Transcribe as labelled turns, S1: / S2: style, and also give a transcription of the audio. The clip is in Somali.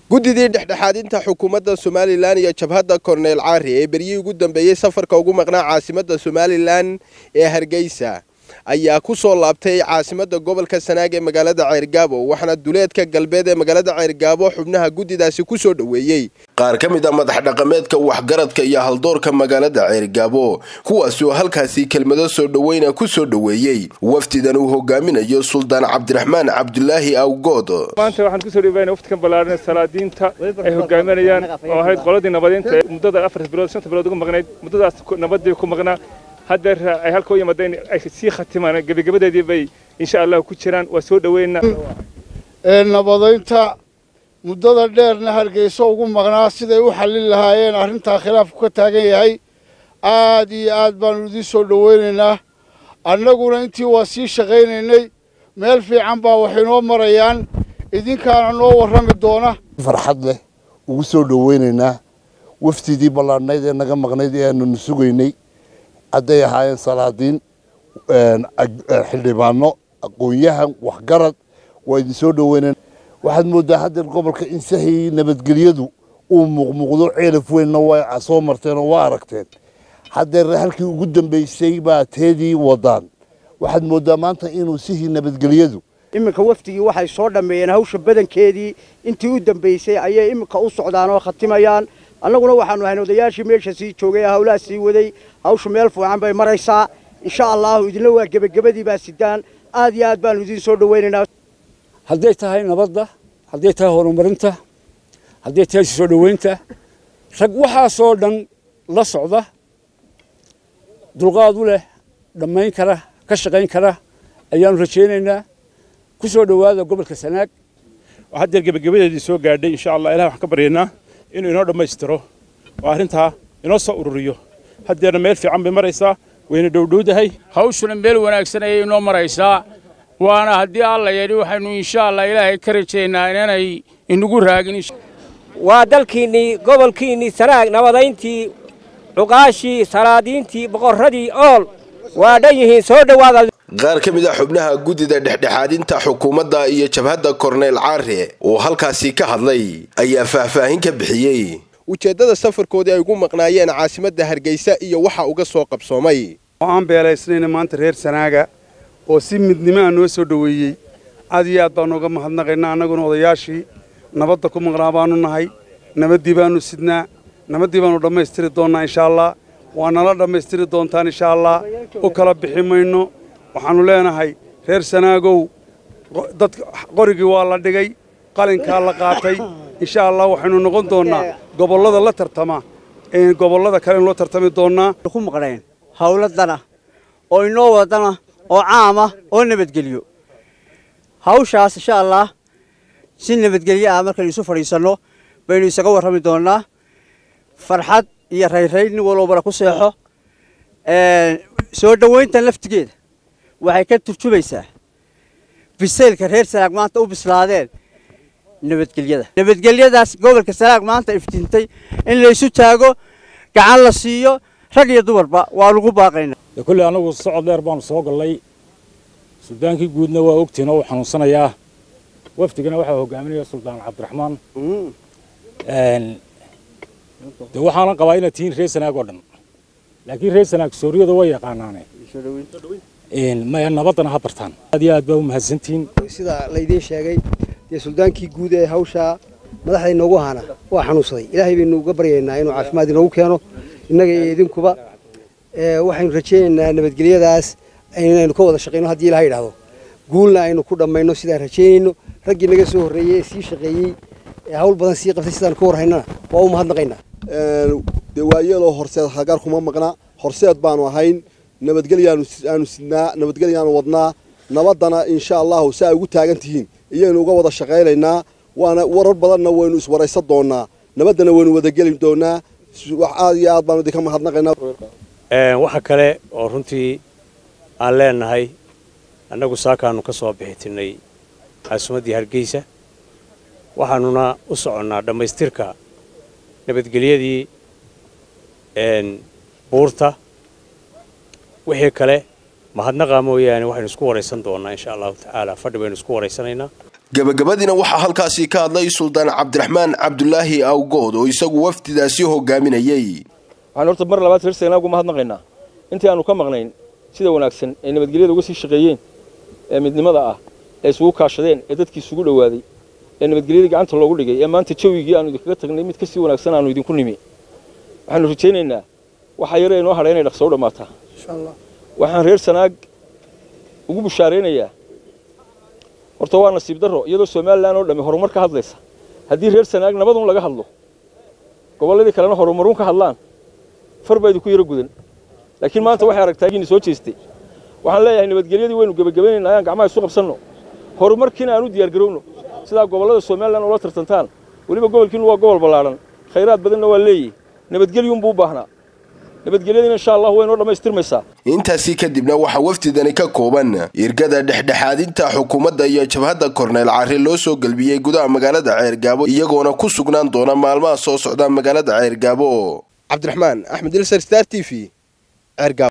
S1: guddidii dhexdhexaadinta xukuumadda somalilan iyo jabhadda korneyl caari ee beryihii ugu dambeeyey safarka ugu maqnaa caasimadda somalilan ee hargeysa ayaa ku soo laabtay caasimadda gobolka sanaag ee magaalada ceyrgaabo waxaana duleedka galbeed ee magaalada ceyrgaabo xubnaha guddidaasi ku soo dhoweeyey qaar ka mid a madax dhaqameedka waxgaradka iyo haldoorka magaalada ceyrgaabo kuwaasi oo halkaasi kelmado soo dhoweyna ku soo dhoweeyey wafdidan uu hogaaminayo suldaan cabdiraxmaan cabdulaahi awgood
S2: maanta waxaan kusoo dhiibaynaa wafdkan ballaaran salaadiinta ay hogaaminayaan oo ahayd qoladii nabadiinta ee muddada afar bilood shanta bilood ugu maqnayd muddadaas nabadii ku maqnaa haddeer ay halka u yimaadeen ay sii khatimaan gebagabadeedii bay insha allah ku jiraan waa soo dhoweynaa
S3: ee nabadaynta muddada dheerna hargeyso ugu maqnaa siday u xallin lahaayeen arrintaa khilaafku ka taagan yahay aad iyo aad baannu idiin soo dhoweynaynaa annaguna intii waa sii shaqaynaynay meel fiican baa wax inoo marayaan idinkaana noo warrami doona
S4: farxad leh ugu soo dhoweynaynaa wafdidii ballaadhnayd ee naga maqnayd ee aananu sugaynay hadday ahaayeen salaadiin xildhibaano aqoon-yahan waxgarad waa idin soo dhoweynayn waxaad mooddaa haddeer gobolka in sahii nabadgelyadu uu muuqmuuqdo ceelaf weynna waa soo marteen oo waa aragteen haddeer halkii ugu dambaysay baa teedii wadaan waxaad mooddaa maanta inuu sihii nabadgelyadu
S5: iminka wafdigii waxay soo dhammeeyeen hawsha badankeedii intii u dambaysay ayay iminka u socdaan oo khatimayaan annaguna waxaanu ahayn odayaashii meesha sii joogay ee hawlaha sii waday hawsha meel fiican bay maraysaa insha allahu idinla waa gebagabadii baa sidaan aad iyo aad baanu idiin soo dhoweynaynaa
S6: hadday tahay nabadda hadday tahay horumarinta hadday tahay soo dhoweynta rag waxaasoo dhan la socda dulqaad u leh dhammayn kara ka shaqayn kara ayaanu rajaynaynaa ku soo dhowaada gobolka sanaag
S2: haddeer gebagabadeedii soo gaadhay insha allah ilaah waxaan ka baryaynaa inuu inoo dhammaystiro oo arrintaa inoo soo ururiyo haddeerna meel fiican bay maraysaa wayna dhowdhowdahay
S7: hawshuna meel wanaagsan ayay inoo maraysaa waana haddii alla yidhi waxaynu insha allah ilaahay ka rajaynaa inanay inagu raagin
S8: waa dalkiinnii gobolkiinnii sanaag nabadayntii cuqaashii salaadiintii boqorradii ool waa dhan yihiin soo dhowaada
S1: qaar ka mid a xubnaha guddida dhexdhexaadinta xukuumadda iyo jabhadda korneyl caare oo halkaasi ka hadlay ayaa faahfaahin ka bixiyey ujeeddada safarkoodii ay ugu maqnaayeen caasimadda hargeysa iyo waxa uga soo qabsoomay
S9: oo aan beelaysnayna maanta reer sanaaga oo si midnimo a noo soo dhoweeyey aad iyo aad baanu uga mahadnaqaynaa annaguna odayaashii nabadda ku maqnaa baanu nahay nabaddii baanu sidnaa nabaddii baanu dhammaystiri doonnaa insha allah waa nala dhammaystiri doontaan insha allah u kala bixi mayno waxaannu leenahay reer sanaagow dadka qorigii waa la dhigay qalinkaa la qaatay insha allah waxaynu noqon doonnaa gobollada la tartama ee gobollada kale loo tartami doonnaa
S5: ku maqnayn hawladana oo inoo wadana oo caama oo nabadgelyo hawshaas insha allah si nabadgelyo ah markaynu isu fadhiisanno baynu isaga warrami doonnaa farxad iyo rayrayn nin walbana ku seexo soo dhowayntan laftigeeda waxay ka turjumaysaa bisaylka reer sanaag maanta u bislaadeen nabadgelyada nabadgelyadaas gobolka sanaag maanta iftiintay in laysu taago gacan la siiyo rag iyo dumarba waa lagu baaqaynaa
S6: kolley annagu socod dheer baanu soo gallay suldaankii guudna waa ogtihin oo uu xanuunsanayaa wafdigana waxaa hogaaminaya suldaan cabdiraxmaan de waxaanan qabaa inaad tihiin reer sanaag oo dhan laakiin reer sanaag sooriyada way yaqaanaane maya nabaddana ha bartaan aad iyo aad baa u mahadsantihiin
S5: sida laydiin sheegay dee suldaankii guud ee hawshaa madaxda inoogu haana waa xanuunsaday ilaahay baynu uga baryaynaa inuu caafimaad inoogu keeno innaga iyo idinkuba waxaynu rajaynaynaa nabadgelyadaas inaynu ka wada shaqayno haddii ilaha yidhaahdo guulna aynu ku dhammayno sidaan rajaynayno raggii naga soo horreeyey ee sii shaqeeyey ee hawl badan sii qabtay sidaan ka warhaynana waa u mahadnaqaynaa
S10: dee waayeeloo horseed hagaar kuma maqna horseed baanu ahayn nabadgelyaanu aanu sidnaa nabadgelyaanu wadnaa nabaddana insha allahu si ay ugu taagan tihiin iyaynu uga wada shaqaynaynaa waana warar badanna waynu iswaraysan doonnaa nabaddana waynu wadageli doonnaa aad iyo aad baanu idinka mahadnaqaynaa
S11: waxa kale oo runtii aan leenahay annagu saakaannu ka soo bixitinnay caasimaddii hargeysa waxaannuna u soconnaa dhammaystirka nabadgelyadii buurta wixii kale mahadnaqa mooyaane waxaynu isku waraysan doonnaa insha allahu tacaala fadhi baynu isku waraysanaynaa
S1: gabagabadiina waxaa halkaasi ka hadlay suldaan cabdiraxmaan cabdulaahi awgood oo isagu wafdidaasi hogaaminayey
S12: waxaan horta mar labaad reer sanaag uga mahadnaqaynaa intii aanu ka maqnayn sida wanaagsan ee nabadgelyada uga sii shaqeeyeen ee midnimada ah ee isugu kaashadeen ee dadkii isugu dhowaaday ee nabadgelyadii gacanta loogu dhigay ee maanta jawigii aanu idinkaga tagnay mid kasii wanaagsan aanu idinku nimi waxaanu rajaynaynaa waxaa yare inoo hadha inay dhaqso u dhammaataa waxaan reer sanaag ugu bushaaraynayaa horta waa nasiib darro iyadoo somalilan oo dhammi horumar ka hadlaysa haddii reer sanaag nabadun laga hadlo gobolladii kalena horumarun ka hadlaan far baa idinku yaro gudan laakiin maanta waxay aragtaa giini soo jeestay waxaan leeyahay nabadgelyadii waynu gebagabaynaynaa ayaan gacmaha isu qabsanno horumarkiina aan u diyaargarowno sidaa gobollada somalilan ula tartantaan weliba gobolkiinu waa gobol ballaadhan khayraad badanna waa leeyihi nabadgelyuunbuu u baahnaa nabadgelyadiina insha allah way noo dhammaystirmaysaa
S1: intaasi kadibna waxaa wafdidani ka kooban irgada dhexdhexaadinta xukuumadda iyo jabhadda korneyl carri loo soo gelbiyey gudaha magaalada ceergaabo iyagoona ku sugnaan doona maalmaha soo socda magaalada ceergaabo cabdiraxmaan axmed ilsar star t v ceergaabo